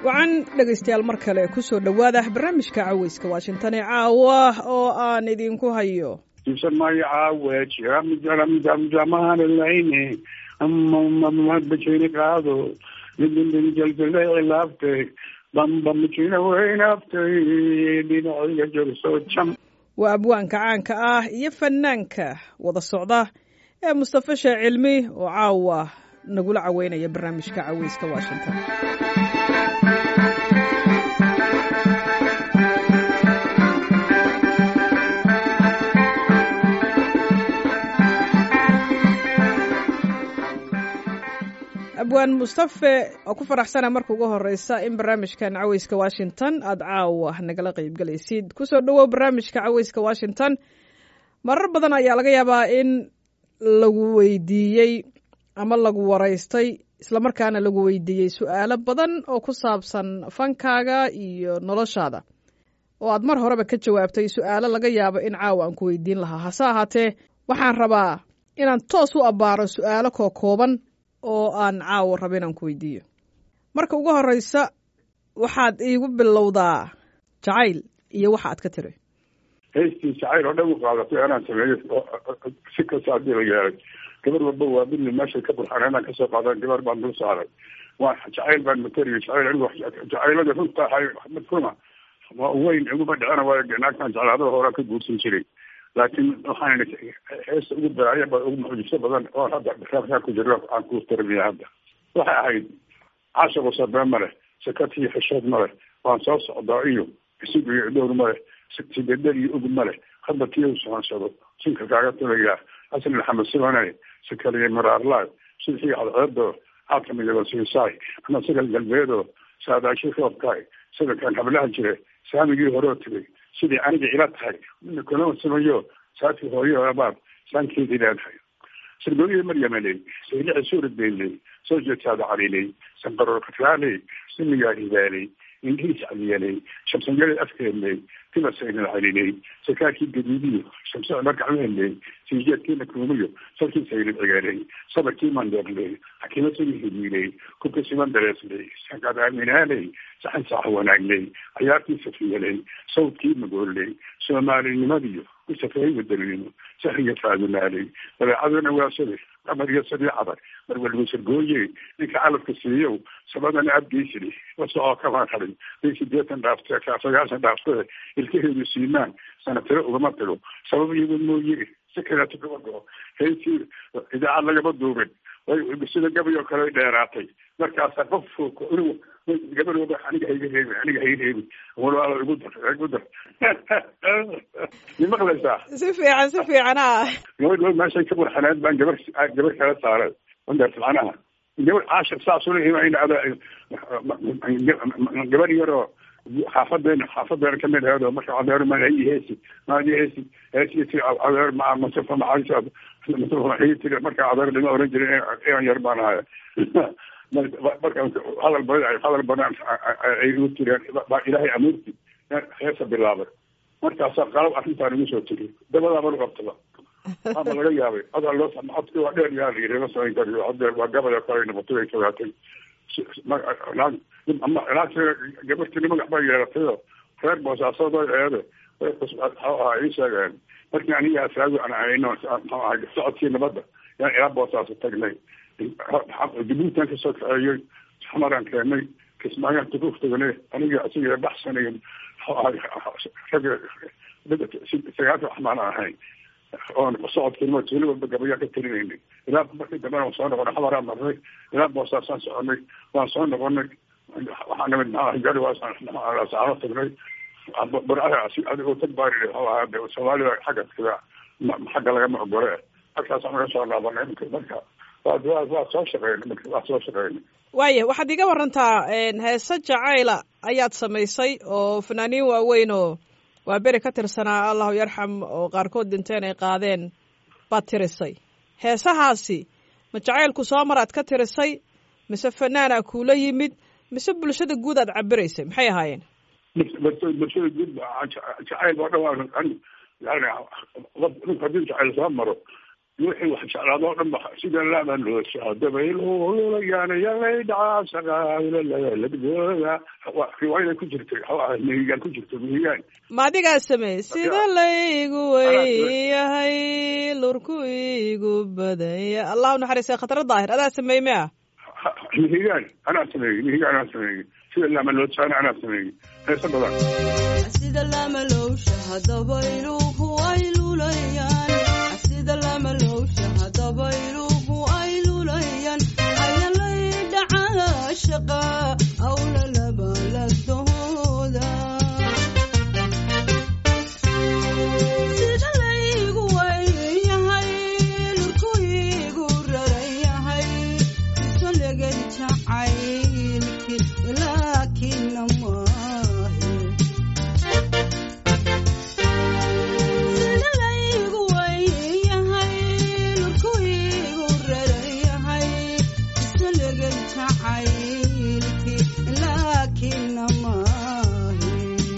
wacan dhegaystayaal mar kale ku soo dhowaada barnaamijka caweyska washington ee caawa oo aan idinku hayo tusamaya caawe jamahanalayne bajayne qaado jaljalelaabtay bambamajina weynaabtay dhinaciga jorso jam waa abwaanka caanka ah iyo fanaanka wada socda ee mustafa sheeh cilmi oo caawa nagula caweynaya barnaamijka caweyska washington abwaan mustafe oo ku faraxsana marka ugu horeysa in barnaamijkan caweyska washington aada caawa nagala qeybgalaysid kusoo dhowow barnaamijka caweyska washington marar badan ayaa laga yaabaa in lagu weydiiyey ama lagu waraystay islamarkaana lagu weydiiyey su-aalo badan oo ku saabsan fankaaga iyo noloshaada oo aad mar horeba ka jawaabtay su-aalo laga yaabo in caawa aan ku weydiin lahaa hase ahaatee waxaan rabaa inaan toos u abbaaro su-aalo koo kooban oo aan caawa raba inaan ku weydiiyo marka ugu horeysa waxaad iigu bilowdaa jacayl iyo waxa aad ka tiri heystii jacayl oo dhan u qaadatay anaan sameeyo si kasta haddii la yeelay gabar walba waa bidni meeshay ka burxaan inaan kasoo qaadan gabar baan dul saaray waa jacayl baan matariyay jacayl anigu jacaylada runta ahay mid runa waa weyn iguma dhicina waayo naagtan jeclaadada horaa ka guursan jiray laakiin waxaan heesta ugu daraaya ba ugu mucjiso badan oo hadda raabkaan ku jiro aan ku tarbiya hadda waxay ahayd caashiqu sabee ma leh sakatiyo xishood ma leh waan soo socdaa iyo isig iyo dhowr ma leh sidedel iyo ug ma leh hadda tiyow soonsado sinka kaaga tulayaa xasan maxamed sibanay sakaliye maraarlaay sidxii cadceedo aadka midaba siisaay ama sida galbeedo saadaashi roobkaay sida kan hablaha jire saamigii horeo tegay sidii aniga ila tahay mina kaloo samayo saati hooyo abaad saankeedii leedahay sirgooyihii maryamaley saylici suurad beyley soo jeetaada caliley sanqaroor katraaley simigaa hibaaley indhihiis caliyaley shamsanyalay afkeedley tibasaynal caliley sakaakii gaduudiyo shamse markacweeley siijeedkiina kuumiyo salkii saylid cigaaley sabarkii mandeerley xakiimadsadii hidiiley kubka siman dareesley sanqad aaminaaley saxan saax wanaagley cayaartii safiyaley sawdkii magooley soomaalinimadiyo ku safeey wadalnimo sahriya faadumaaley dabeecaduna waasade qamar iyo sadii cadar marwalba sargooye ninka calafka siiyow sabadana abgeysili wasocoo kamaan hadin bay sideetan dhaaftee sagaashan dhaaftee ilkaheedu siimaan sanatiro ugama tiro sabab iyago mooye si kaleeto kama goo heysii idaacad lagama duubin way sida gabay oo kale dheeraatay markaasa qof gabar waba aniga hayga reebi aniga hayga reebi walaalo igu dar igu dar ma maqlaysaa si fiican si fiican a gabadh meeshay ka burxaneed baan gabar gabar kala saaray wandaas macnaha gabar caashir saas ulehimayn ada gabar yaroo xaafadeena xaafadeena kamid aheed oo marka adeer maai heesi maadi heesi heesi ti adeer ma mustafa maxaa mustafa maxii tiri marka adeer lama oran jirin inan yar baan ahaya marka hadal badan hadal badan ay igu tireen baa ilaahay amuurti heesa bilaabay markaasaa qalab arrintaan igu soo tiri dabadaaba qabtaba ama laga yaabay adaa loo codki waa dheer yaa layiri ma samayn kariyo hadeer waa gabada kale noqotay ay fogaatay gabartini magac bay yeelatayoo reer boosaasoodoo eede way ahaa ii sheegeen markii aniga asaagu aan ahayno mxuu ahay socodkii nabadda yaan ilaa boosaaso tagnay jabuutan kasoo kaceeyey xamaraan keenay kismaayaan tukuuf tagnay aniga asiga baxsanayo mxuu ahay ragga sagaalka waxmaan ahayn oon socodkiinima tuuli walba gabayaan ka talinaynay ilaa markii dambena waan soo noqonay xamaraan marnay ilaa boosaasaan soconay waan soo noqonay waxaa nimid maxaa gari waasaano tagnay burcaha adigoo tag baa soomaalida xagga xagga lagama ogole halkaasaan naga soo laabanay marka waa waa soo shaqeynay waa soo shaqeynay waaya waxaad iga warantaa heese jacayla ayaad samaysay oo fanaaniin waaweyn oo waa beri ka tirsanaa allahu yarxam oo qaarkood dhinteen ay qaadeen baad tirisay heesahaasi ma jacaylku soo mar aad ka tirisay mise fanaana kuula yimid mise bulshada guud aad cabiraysay maxay ahaayeen bulshada guud jacayl oo dhan waa yani ninku haddii jacayl soo maro wixii wax jeclaado o dhan ba sida laaba loosaa dabaylulayaan yalay dhacaasagalagooda riwaayada ku jirtay mihigaan ku jirto mihigaan ma adigaa sameeyey sida laygu weyahay lurku igu badanya allah unaxariistay khatro daahir adaa sameeyey mia mihigaan anaa sameeyey mihigaan anaa sameeyey sida laama loosaana anaa sameeyey heesa badan sida lamalowsha hadabayluhu ay lulayaan sida lamalowsha hadabayluhu ay lulayaan ayalay dhacaa shaqa awla labalagdooda sida laygu weyahay lurku igu raran yahay isolegay jacaylki laakina maahe sida laygu weyahay lurku igu raran yahay isolegay jacaylki laakina maahe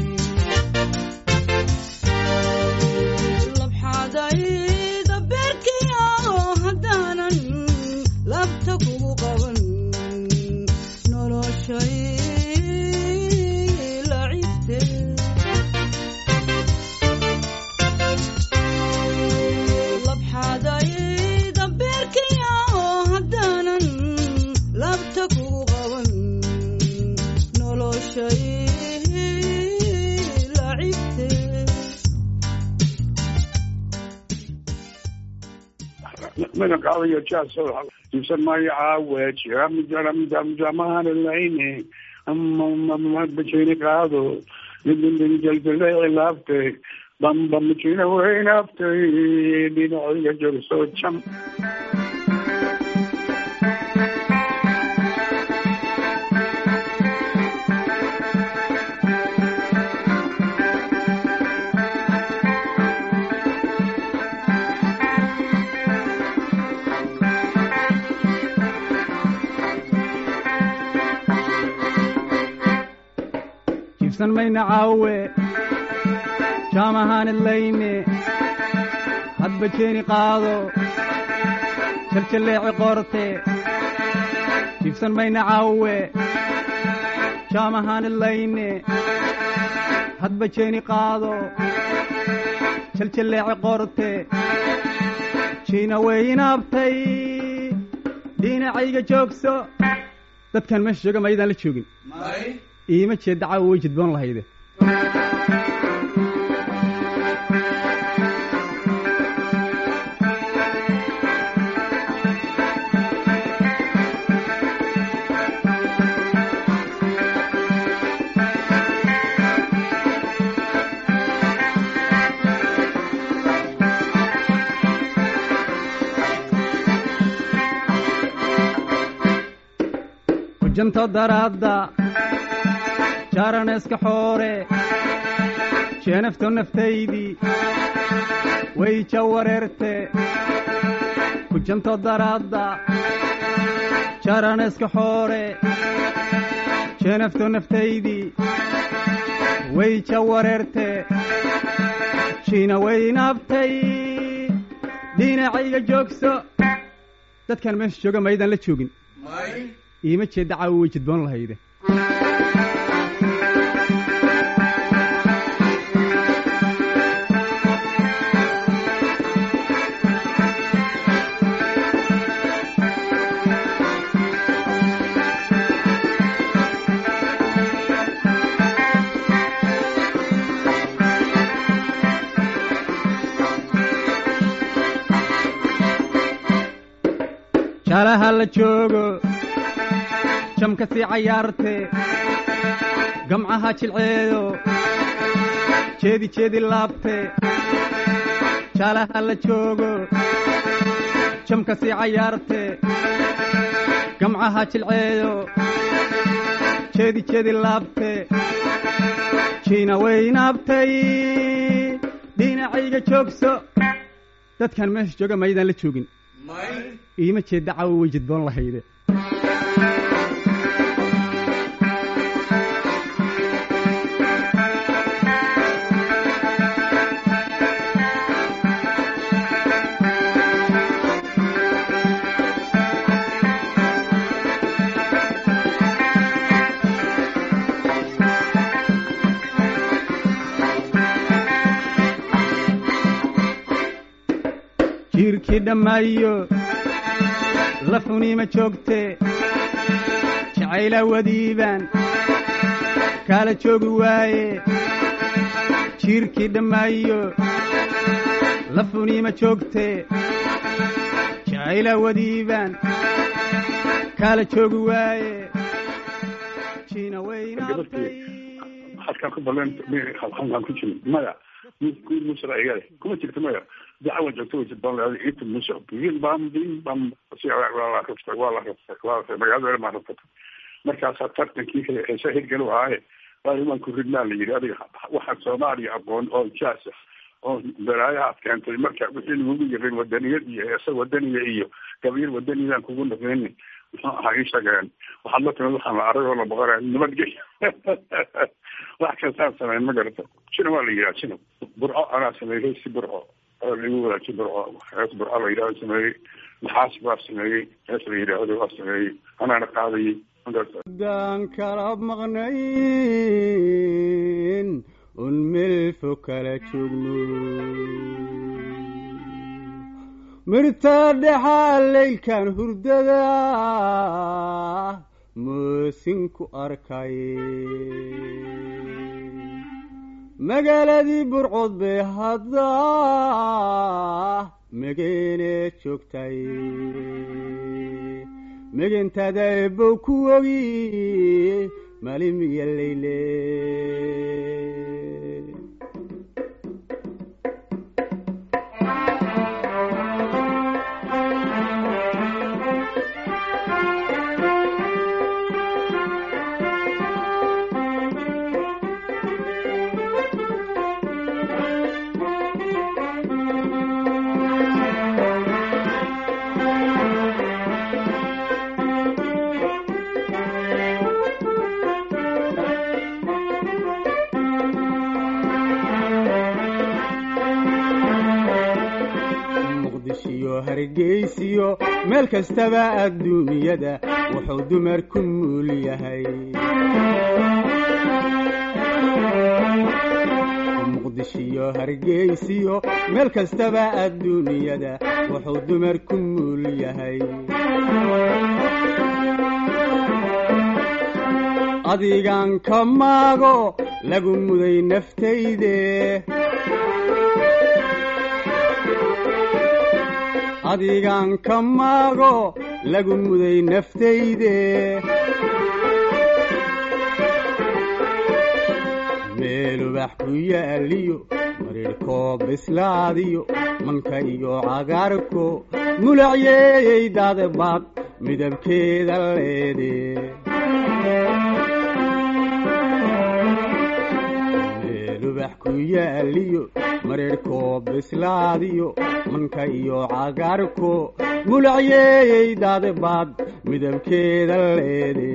labxadayda beerkiyo haddaanan labta kugu qaban noloshay lacibte labxadayda beerkiyo haddaanan labta kugu qaban noloshay lacibte mina qaadayo jaas iibsan maayo caawe jiramjamjamahanlayne bajini qaado jaljalay laabtay bamba majina weynaabtay dhinaciga jorso jam jibsan mayna caawe jaamahaanid layne hadba jeeni qaado jaljalleeci qoorte jibsan mayna caawe jaamahaanid layne hadba jeeni qaado jaljalleeci qoorte jiina weynaabtay dhinacayga joogso dadkan meesha jooga maydaan la joogin iima jeedda caawa way jidboon lahayde hujanto daraadda jaaraneeska xoore jeenafto naftaydii way ja wareerte hujanto daraadda jaaraneeska xoore jeenafto naftaydii way ja wareerte jiina weynaabtay dhinacayga joogso dadkan meesha jooga maydaan la joogin iima jeedda caawa way jidboon lahayde jaalaha la joogo jamka sii cayaarte gamcaha jilceedo jeedi jeedi laabte jaalaha la joogo jamka sii cayaarte gamcaha jilceedo jeedi jeedi laabte jiina weynaabtay dhinacayga joogso dadkan meesha jooga maydaan la joogin iima jeedda caawa way jidboon lahayde jiirkii dhammaayo lafuniima joogte jacayla wadiibaan kaala joogi waaye jiirkii dhammaayo lafuniima joogte jacayla wadiibaan kaala joogi waaye jiina weynaatay halkaan ku baleen halkaan ku jirin maya kuwii musra igale kuma jirto maya dacawa joogto way jidbaan leeday iita musa bin bam bin bam si waa la rabtay waa la rabtay waa la magaalada maa rabtay markaasaa tartankii heesa hirgalo ahaaye waa imaan ku ridnaa la yidhi adiga waxaan soomaaliya aqoon oo jaas ah oo balaayahaad keentay marka wixii lagugu yirin wadaniyad iyo heesa wadaniya iyo gabyar wadaniyadaan kugu naqeyni muxuu ahaa ii sheegeen waxaad la timid waxaan la arag oo la boqoraya nabadgey wax kastaan sameyn ma garata jina waa la yidhaha jina burco anaa sameeyey si burco oo lagu wadaaji burco hees burco la yidhahdo sameeyey naxaas baa sameeyey hees la yidhaahdo waa sameeyey anaana qaadayey daan kala maqnayn un melfo kala joogno mirta dhexaa leylkan hurdada moosinku arkay magaaladii burcod bay hadda megeene joogtay megentada ebow ku ogi malimiya leyle muqdishiyo hargeysiyo meel kastaba adduunyada wuxuu dumar ku muul yahay muqdishiyo hargeysiyo meel kastaba adduunyada wuxuu dumar ku muul yahay adigan ka maago lagu muday naftayde adigan ka maago lagu muday naftayde meelubax ku yaaliyo marirhkoo bislaadiyo manka iyo cagaarko mulacyeeyey daadbaad midabkeeda leede meelubax ku yaaliyo marirhkoo bislaadiyo manka iyo cagaarko mulacyeeyey daadbaad midabkeeda leede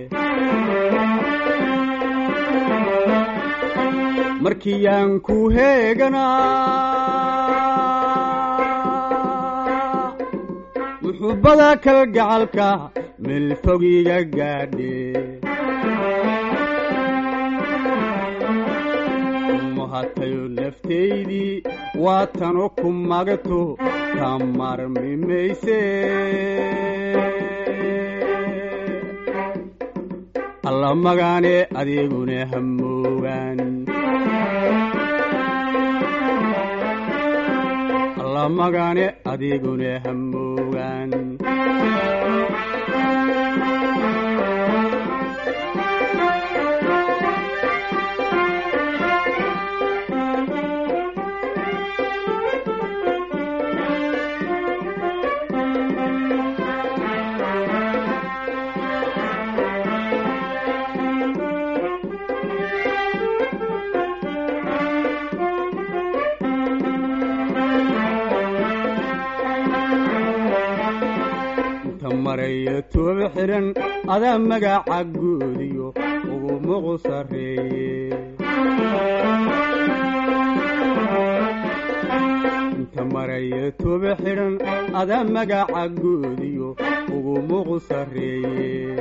markiyaan ku heeganaa muxubbada kalgacalka meel fogiga gaadhe muhatayo naftaydii waa tanu ku magto ka marmi mayse alla magaane adeeguna hamoogaan alla magaane adeeguna hamoogaan inta marayo tooba xidhan adaa magaca guudiyo ugu muqu sarreeye inta marayo tooba xidhan adaa magaca guudiyo ugu muqu sarreeye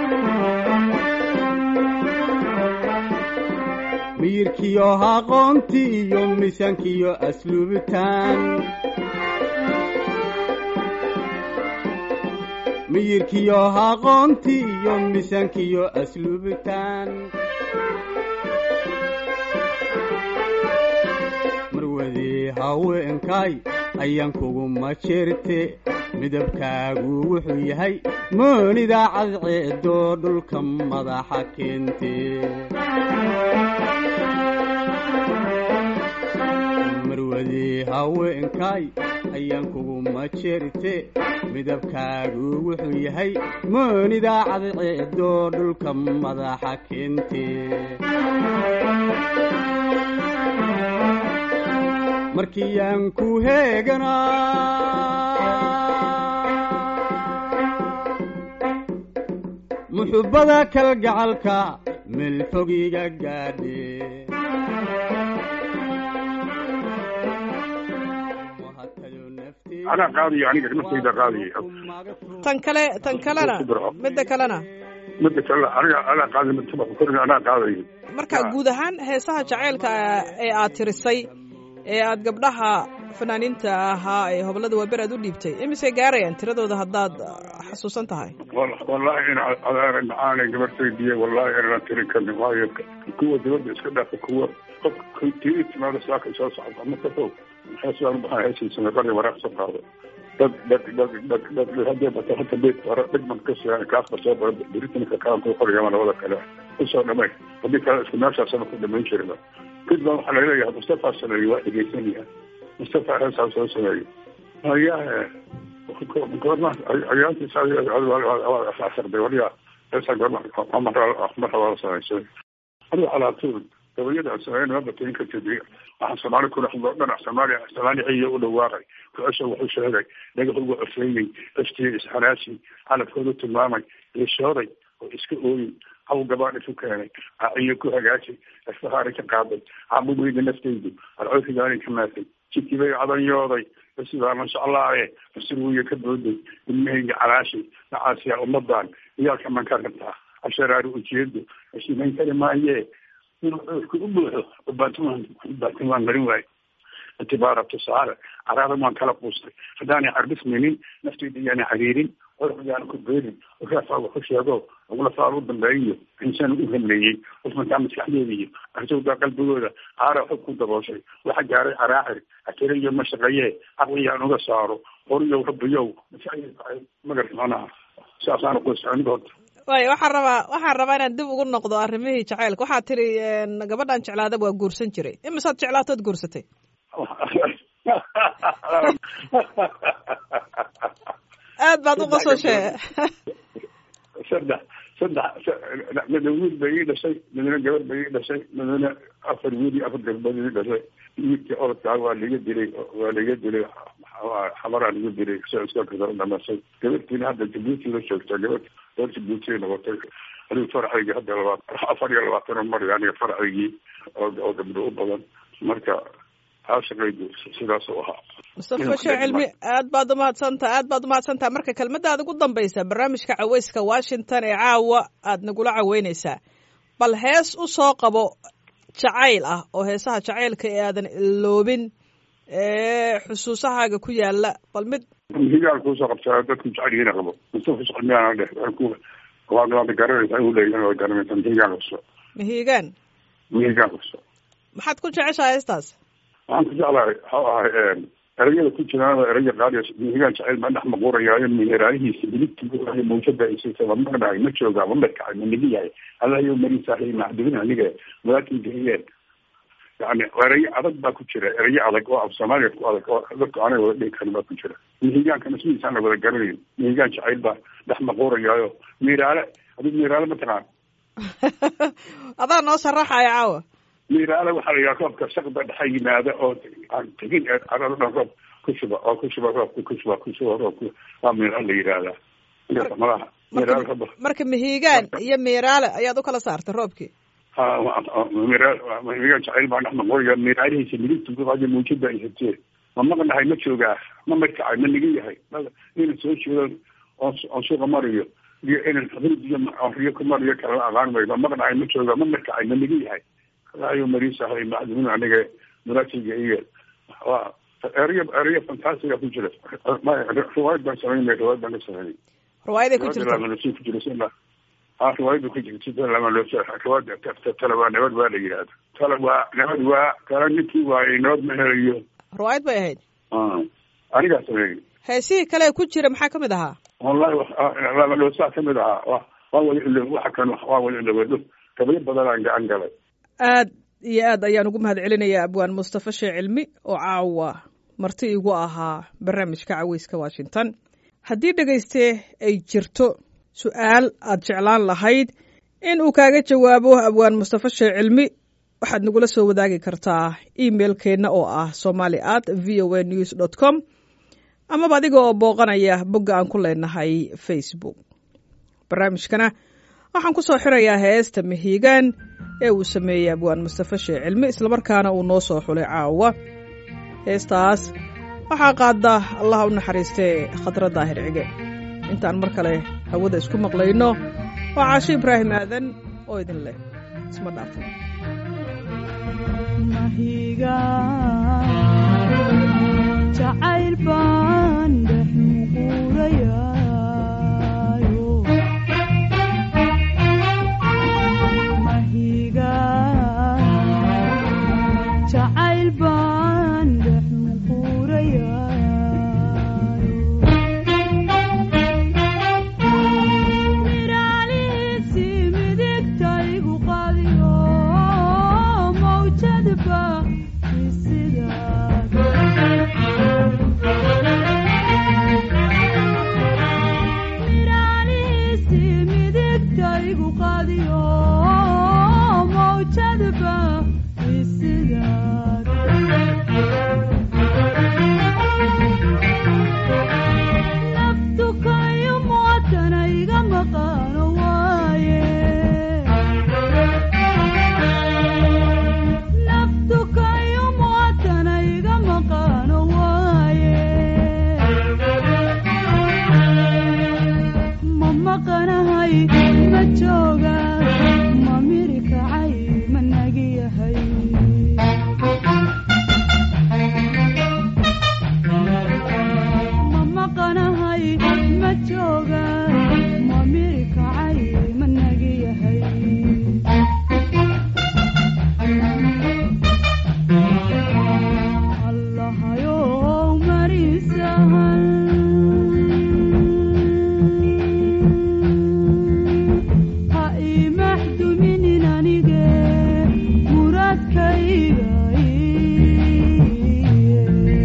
miyirkiyo aqoonti iyo miisaankiyo asluubitaan miyirkiyo aqoontii iyo miisaankiyo asluubtaan marwadii haweenkay ayaan kuguma jirte midabkaagu wuxuu yahay moonida cadceedo dhulka madaxa keente marwadii haweenkay ayaan kuguma jirte midabkaagu wuxuu yahay moonida cadceedo dhulka madaxa keente markii aan ku heeganaa muxubbada kalgacalka meel fogiga gaadhe anaa qaadaya aniga naftayda qaadaya tan kale tan kalena midda kalena midda kale aniga anaa qaadaya midda korin anaa qaadaya marka guud ahaan heesaha jaceylka ee aad tirisay ee aad gabdhaha fanaaniinta ahaa ee hobolada waaber aad u dhiibtay imisay gaarayaan tiradooda haddaad xasuusan tahay wallahi in adeera macaanay gabartaydiye wallahi inaan tiri karin waayo kuwa dibadda iska dhaafa kuwa qof tii timaada saaka soo socota ma ka fog heesaan ubaxaa heesiisana qari waraaq soo qaado dad dad dad dad dad hadee bata hata beed hore dhigman ka siiyaan kaasba soo bara beritanka kaan ku qorayama labada kale usoo dhamay haddii kale isku meeshaasama ku dhamayn jirba kadib baa waxaa laleeyahay mustafa sameeye waa dhegeysanaya mustafa heesaa soo sameeye hayahe goorma ayaantiisasarday waliya heesaa goorma marra waa samaysay adiga calaatuul gabayada aan sameeyn ma batayn ka tidi waxaan soomaali kula hadloo dhanac soomaaliya soomaali ciyo u dhawaaqay ku-asha wuxuu sheegay dhagaxugu afeeyey eftiya isxanaasi calabkoodu tilmaamay ishooday oo iska ooyey haw gabaan isu keenay aciyo ku hagaajay asfahaari ka qaaday cabubeyda naftaydu alcoofigaani ka maatay jidkii bay cadanyooday basidaa mashaclaaye masirwiya ka booday ilmahayga calaashay nacaasiyaa ummadan iyaalka man ka rabtaa casharaari ujeedo asimayn kari maayee inuu coofka u buuxo ubaatimaan ubaatimaan marin waayo itibaara tusaale caraada waan kala quustay haddaanay carbismaynin naftayda iyaana cariirin orxugaana ku beerin raafaa waxu sheego ugula faal u dambeeyiyo insaan u hamleeyey usmankaa maskaxdeeda iyo arsowdaa qalbigooda caara xog ku dabooshay waxa gaaray caraacir akirayo ma shaqeeyee caqliyaan uga saaro horiyow rabbiyow magarta manaha saasaana qoysaniga horta waay waxaan rabaa waxaan rabaa inaan dib ugu noqdo arrimihii jaceylka waxaad tiri gabadhan jeclaada waa guursan jiray imisaad jeclaatood guursatay aad baad u qososhe saddex saddex midna wiil bay ii dhashay midna gabar bay ii dhashay midna afar wiil iyo afar gabdhood ii dhashay wiilkii orodkaa waa liga dilay waa liga dilay xabaraa liga dilay soo iska kasoo dhamasay gabartiina hadda jabuuti la joogta gabar gabar jabuuti noqotay adigu farcigii hadda labaat afar iyo labaatan mar aniga farcigii oo oo gabdho u badan marka caashaqaydu sidaas u ahaa mustafa sheekh cilmi aad baad umahadsantaha aad baad umahadsantaha marka kelmadaada ugu dambaysa barnaamijka caweyska washington ee caawa aad nagula caweyneysaa bal hees u soo qabo jacayl ah oo heesaha jacaylka ee aadan iloobin ee xusuusahaaga ku yaala bal mid higaal kuusoo qabtaa dadku jecel yihiin qabo mustafa sheekh cilmiyaana dheh waad garanaysaa u leeyahay waad garanaysaa mihigaan qabso mihigaan mihigaan qabso maxaad ku jeceshahay heestaas waxaan ku jeclahay waxau ahay erayada ku jiraan eraya qaaliya mihigaan jecel ma dhex maquurayaayo miheraanihiisa biligtiiy mawjada isisaba maqnahay ma joogaa ma markacay ma nigi yahay allahayo mariisaahay macdubin aniga walaakin gahiyeen yani erayo adag baa ku jira erayo adag oo af soomaaliya ku adag oo dadku aanay wada dhihi karin baa ku jira mihigaanka masmiisaan la wada garanayn mihigaan jacayl baa dhex maquurayaayo miiraale adigu miiraale ma taqaan adaa noo sharaxaya caawa miiraale waxaa la yidhaha roobka shaqda dhexa yimaada oo aan tegin ee carada dhan roob ku shuba oo ku shuba roobka ku shuba ku shuba roobka waa miiraale la yidhaahdaa marka malaha miiraale roob marka mihigaan iyo miiraale ayaad u kala saartay roobkii ha mihigaan jacayl baa dhex maqooya miiraalihiisa miligtuguqayo muujada ay hatee ma maqnahay ma joogaa ma markacay ma nigi yahay ina soo jeedo oon suuqa mariyo iyo inan hrid iyo riyo ku mariyo kalala aqaan mayo ma maqnahay ma joogaa ma markacay ma nigi yahay ayo mariisahay macdumin aniga muraasiga iyo waa erayo erayo fantastiga ku jira riwaayad baan samaynay riwaayad baan ka sameynay riwaayaday ku jirta lamalusi ku jiro sima ah riwaayada ku jirta lamalusi riwaayada tala waa nabad waa la yidhahda tala waa nabad waa tala ninkii waayey nabad ma helayo riwaayad bay ahayd anigaa sameeyey heesihii kale ku jira maxaa kamid ahaa wallahi lamalusaa kamid ahaa wa waa wada ilo waxa kan waa wada ilowado gabayo badanaan gacan galay aad iyo aad ayaan ugu mahad celinayaa abwaan mustafa shee cilmi oo caawa marti igu ahaa barnaamijka caweyska washington haddii dhegayste ay jirto su-aal aad jeclaan lahayd in uu kaaga jawaabo abwaan mustafa shee cilmi waxaad nagula soo wadaagi kartaa emailkeenna oo ah somali at v o a news dot com amaba adiga oo booqanaya bogga aan ku leenahay facebook barnaamijkana waxaan ku soo xirayaa heesta mahiigaan ee uu sameeyey abwaan mustafa shee cilmi islamarkaana uu noo soo xulay caawa heestaas waxaa qaada allaha u naxariistee khadra daahir cige intaan mar kale hawada isku maqlayno waa caasho ibraahim aadan oo idin leh isma dhaafo jacayl baan dhex muquurayaayo mahiga jacayl baan dhex muquurayaayo miraalihiisi midigtaygu qadiyo mawjadba isidaad miraalihiisi midigtaygu qadiyo mawjadba isidaad naftukayo muwatana iga maqaano waaye naftukayo muwatana iga maqaano waaye ma maqanahay ma jooga ma miri kacay ma nagi yahay ma maqanahay ma jooga ma miri kacay ma nagi yahay allahayow marisahan ha ii maxduminin anige muradkayga iye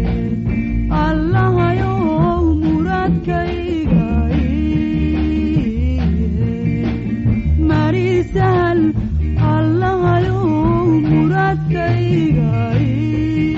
allahayow muradkayga iye marisahal allahayow muradkayga iye